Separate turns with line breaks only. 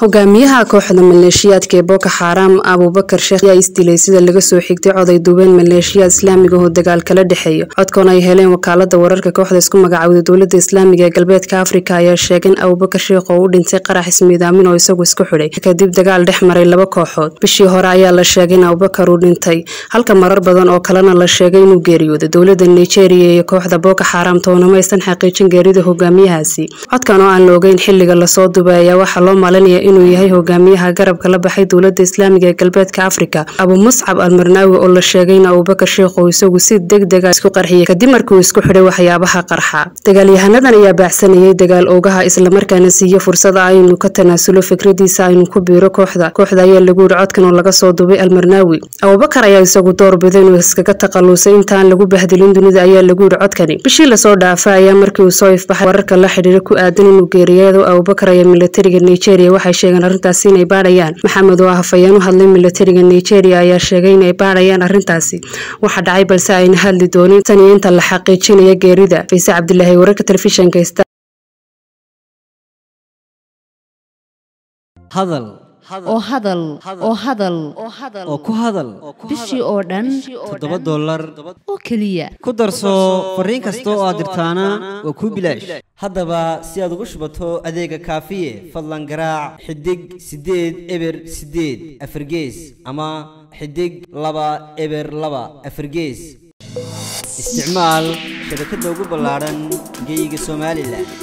hogaamiyaha kooxda maleeshiyaadka ee boko xaram abuubakar sheekh ayaa isdilay sida laga soo xigtay coday duubeen maleeshiyaad islaamiga oo dagaal kala dhexeeyo codkan ay heleen wakaalada wararka kooxda isku magacaawda dowlada islaamiga ee galbeedka afrika ayaa sheegay in abuubakar sheekh oo u dhintay qarax ismiidaamin oo isagu isku xidhay kadib dagaal dhex maray laba kooxood bishii hore ayaa la sheegay in abubakar uu dhintay halka marar badan oo kalena la sheegay inuu geeriyooday dowlada nigeria iyo kooxda boko xaram toona maysan xaqiijin geerida hogaamiyahaasi codkan oo aan la ogeyn xiliga lasoo dubay ayaa waxaa loo malinaya inuu yahay hogaamiyaha garabka la baxay dowlada islaamiga ee galbeedka afrika abu muscab almarnaawi oo la sheegay in abubakar sheekh uu isagu si deg dega isku qarxiyay kadib markii uu isku xidhay waxyaabaha qarxa dagaalyahanadan ayaa baacsanayay dagaal oogaha islamarkaana siiye fursada aynu ka tanaasulo fikradiisa aynu ku biiro kooxda kooxda ayaa lagu yidhi codkan oo laga soo dubay almarnaawi abubakar ayaa isagu doorbiday inuu iskaga takhalusay intaan lagu bahdilin dunida ayaa lagu yidhi codkani bishii lasoo dhaafay ayaa markii uu soo ifbaxay wararka la xidhiira ku aadan inuu geeriyado abubakar ayaa militariga nigeria waxay sheegeen arrintaasi inay baadhayaan maxamed oo ah hafayeen u hadlay militariga nigeria ayaa sheegay inay baadhayaan arrintaasi waxa dhacay balse ayna hadli doonin tan iyo inta la xaqiijinaya geerida fayse cabdilaahi wararka telefishanka
hadal
oo hadal oo hadal
oo ku hadal
bishii oo dhan
toddoba dollar
oo keliya
ku darso fariin kasta oo aad dirtaana waa kuu bilaash haddaba si aad ugu shubato adeega kaafiye fadlan garaac xidig siddeed eber siddeed afargees ama xidig laba eber laba afargees isticmaal shabakadda ugu ballaadhan geeyiga somalilan